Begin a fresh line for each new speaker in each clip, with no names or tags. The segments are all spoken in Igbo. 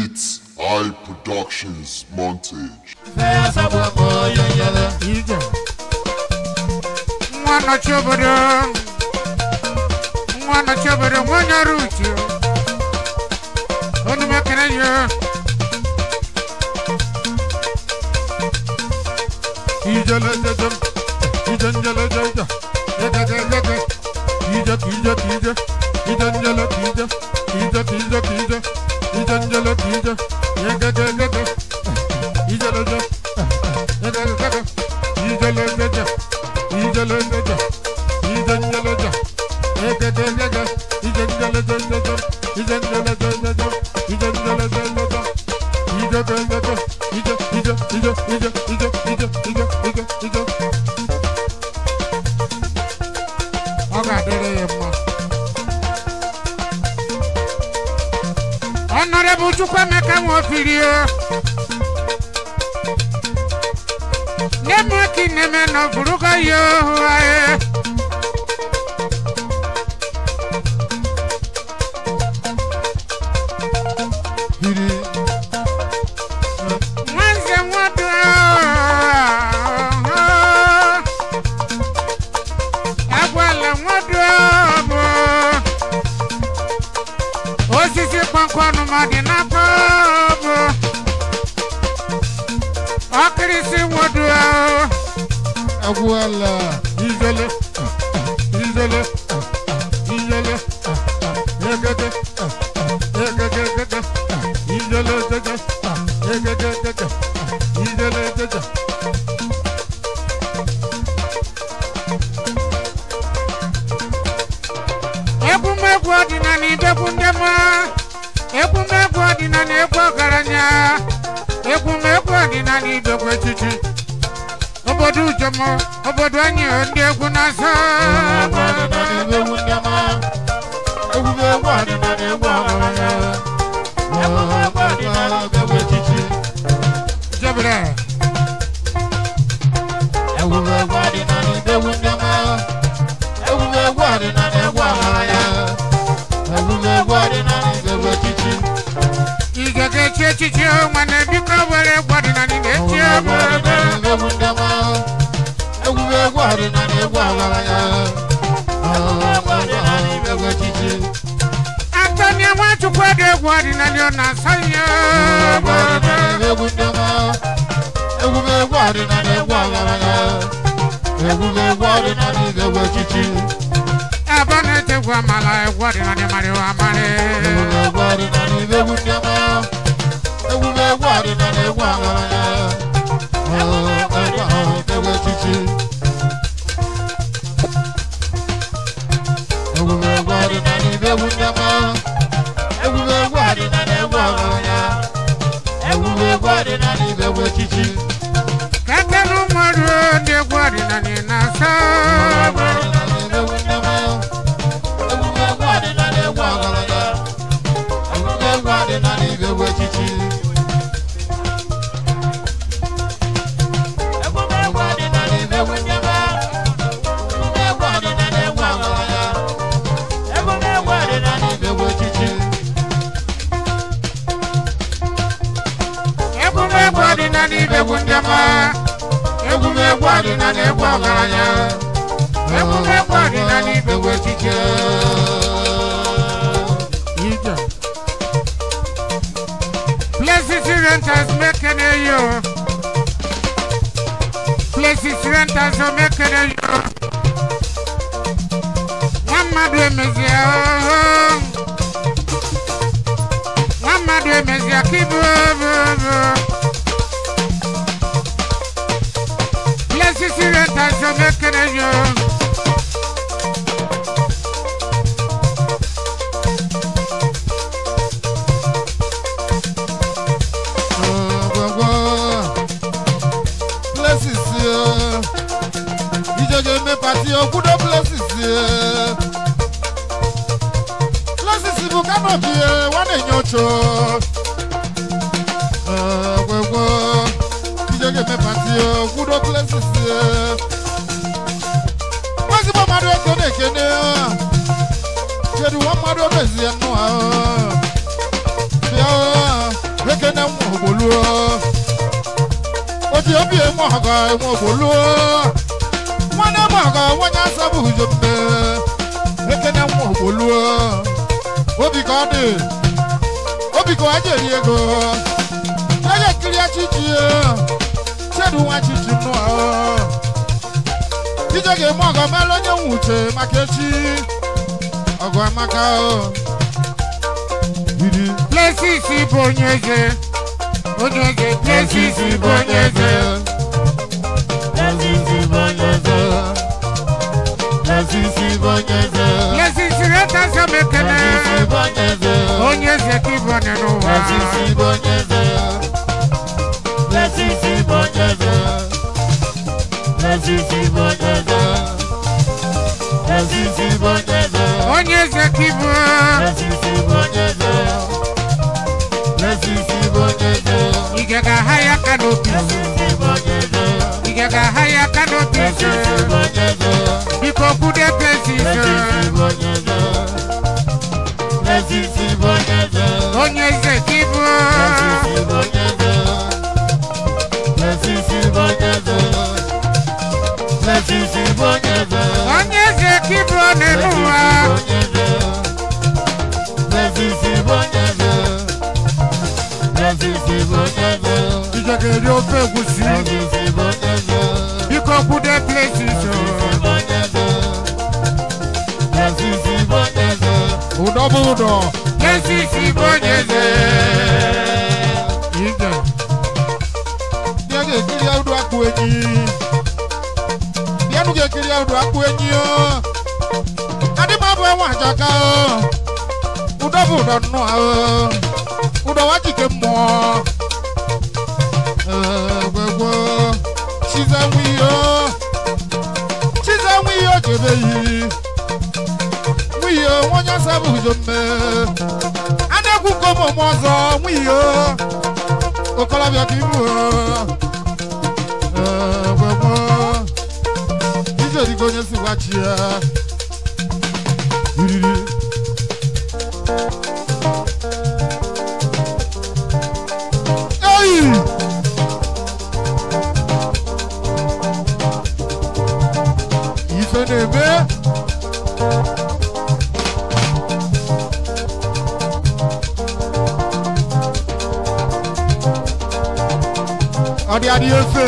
It's I Productions Montage.
ije nwa nọchi obodo nwa nọchi obodo nwa onye ọrụ uche onu m ekele ya ijele jeje ije njele jeje yegegegege ije ka ije ka ije ije njele ka ije ije ka ije ka ije ije njele ka ije yegegegege ijele je yegegegege ijele jeje ijele jeje ije njele je yegegegege ije njele jeje ije njele jeje ije njele jeje ije jeje ije ije ije ije ije ije ije ije ije ọ ga-adịrị ya mma Honorable Chukwemeka Nwofirio Nemo ki neme no buruga yo ae Hiri Mwanze mwadu Agwala mwadu Osisi kpankwanụ madị n'afọ bụ ọkịrịsị nwodu agwụala ijele ijele ijele egede egegegege ijele jeje egegegege ijele jeje egwumegwu ọdịnala idegwu ndị mma egwumegwu ọdịnala egwu ọgaranya egwumegwu ọdịnala idegwu echichi obodo ujomo obodo anyị ndị egwu na-asọ jebere igege echi echichi nwanne biko were egwu ọdịnala na-echi obodo Antonia Nwachukwu dị egwu ọdịnala ọ na-asọ ihe obodo ebe ọ na-etegwu amala egwu ọdịnala marịwa amarị keke na ụmụọrụ ndị egwu ọdịnala na-asọ obodo egwumegwu ọdịnala ibegwu ndị ọma egwumegwu ọdịnala egwu ọgaranya egwumegwu ọdịnala ibegwu echiche ije places renters mekene yo places renters o mekene yo nwa mmadụ emezie ooo nwa mmadụ emezie ka ibu obobo places renters o mekene yo
pati okwudo places places bụ kanopi nwa na-enye ocho gwegwo ijege eme pati okwudo places ezigbo mmadụ ego na-ekene kedu nwa mmadụ omezie nnụ ahụ bịa ekene nwa ogboluo oji obi eme ọgọ enwe ogboluo nwanne m ọgọ nwanye asabụ ujo mbe ekene nwa ogboluo obi ka ọ dị obi ka ọ ji eri ego onye kiri achichi chedu nwa chichi nnụọ ije ga-eme ọgọ mere onye nwe uche maka echi ọgụ amaka biri
Places bụ onye eze. Onye eze. Places bụ onye eze. Places reta samekene. Onye eze ka ịbụ onye n'ụwa. Onye eze ka ịbụ. Ige ga-aha ya aka n'obi. Ige ga-aha ya aka n'obi. Biko kwude places. Onye eze ka ịbụ. Onye eze ka ịbụ onye n'ụwa. Ije ga-eri ofe egwusi. Biko kwude places.
ụdọ bụ ụdọ
Places bụ onye eze. Ije.
bịa ga-ekiri ya ụdọ akpụ enyi bịanụ ga-ekiri ya ụdọ akpụ enyi o adị m abụ enwe ajaka o ụdọ bụ ụdọ nnọọ o ụdọ wa jike mmụọ egwegwo chize nwe ihe o chize nwe ihe o jebe yi nwe ihe o onye asa bụ ujo mme a na-ekwu nke ụmụ ọzọ nwe ihe o okolobịa ka ibu gbegbo ije dịka onye si gwachi ya iriri eyi ife na-eme ọ dị adị efe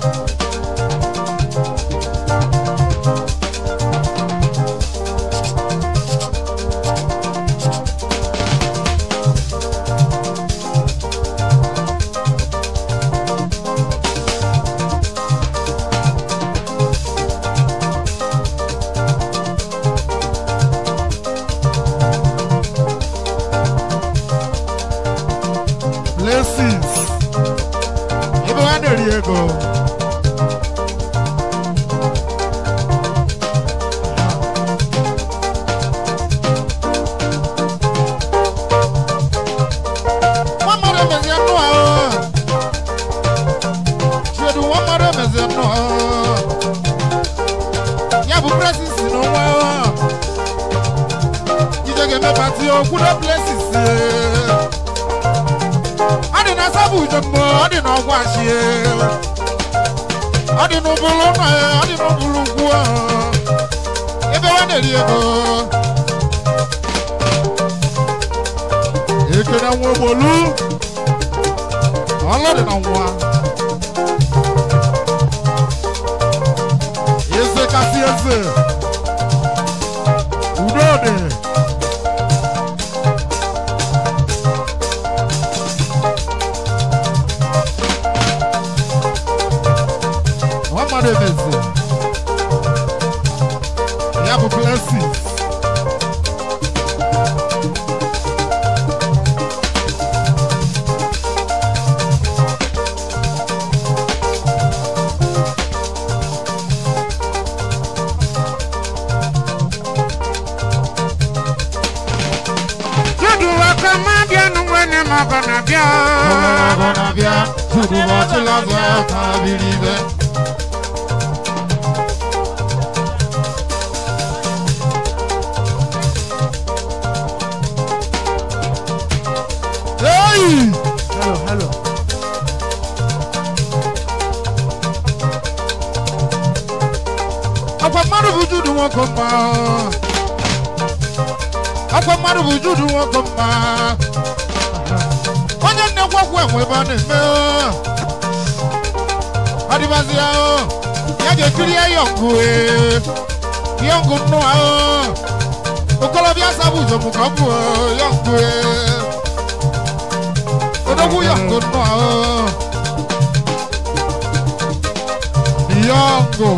blessings ebe ha na-eri ego nwa mmadụ emezie nnụ ahụ chiedu nwa mmadụ emezie nnụ ahụ ya bụ presisi n'onwe ahụ ije ga-eme pati okwudo blesis ọ dị na sabụ ujombo ọ dị na ọgwụ achie ọ dị n'ụbụrụ nna ya ọ dị n'ụbụrụ ugwu ahụ ebe ha na-eri ego ekene nwa ogbolu ọlụ dị na nwa eze kasị eze udo dị nwa mmadụ emezi ya bụ blessings
Judu waka ma bịa n'ụwene ma ọ bụ na bịa.
ọgọ na-abịa tupu ụbọchị lazụ aka biri ibe Hey! Hello. Ọkwa mmadụ bụ judu nwoke mma. Ọkwa mmadụ bụ judu nwoke mma. Onye nnekwu ọkwa enwe ebe a na-eme. Adịbazi ya o. Ya ga-ekiri ya yọngụ ee. Yọngụ nnụ ahụ. Okolobịa sabụ ụzọ mụ ka ọ bụ yọngụ ee. Odogwu yọngụ nnụ ahụ. Yọngụ.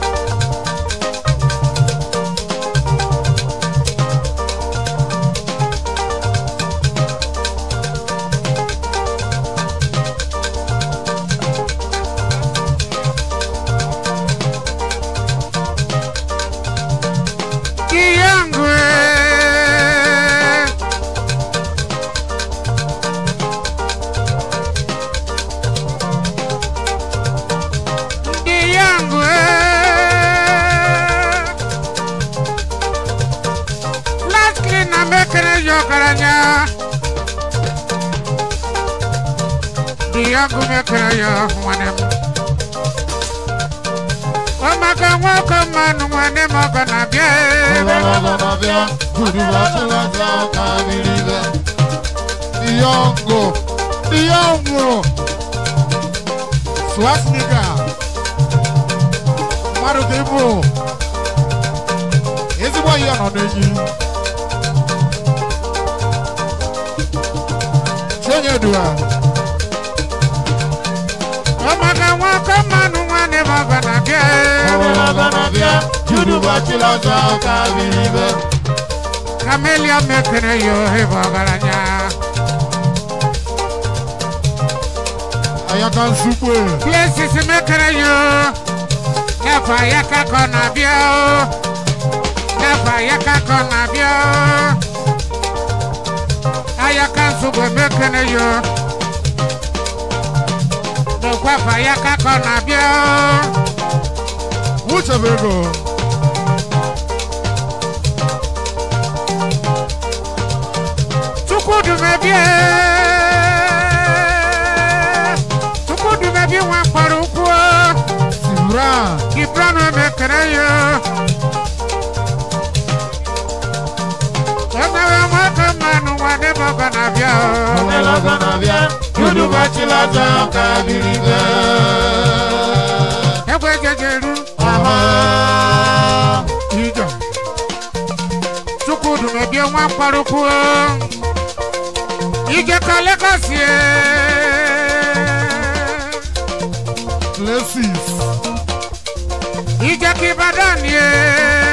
Kiyangwe. Kiyangwe. Lastly na mekere yokaranya. Kiyangu mekere yo mwanem. Omaka nwoko manu mwanem ogana bie.
Diongo, Diongo, Swastika, mmadụ ka ịbụ ezigbo ihe nọ n'enyi Chinyedua,
Omaka nwoko manu mwanem ogana bie. Camelia mekere yo hebo garanya.
Ayaka Nsukwe,
Places mekere yo. Nefa yaka kona bio. Nefa yaka kona bio. Ayaka nsugwe mekere yo. Nekwafa yaka kona bio.
Wuchebego,
Chukwudumebie. Chukwudumebie nwa mkpọrọ ukwu.
Sibra,
Gibran mekere yo. Emewe nwoke mmanụ nwanne m ọgọ na-abịa. Egbe jejeru.
Ija,
Chukwudumebie nwa mkpọrọ ukwu. Ije ka Lagos ye.
Places,
Ije ka Ibadan ye.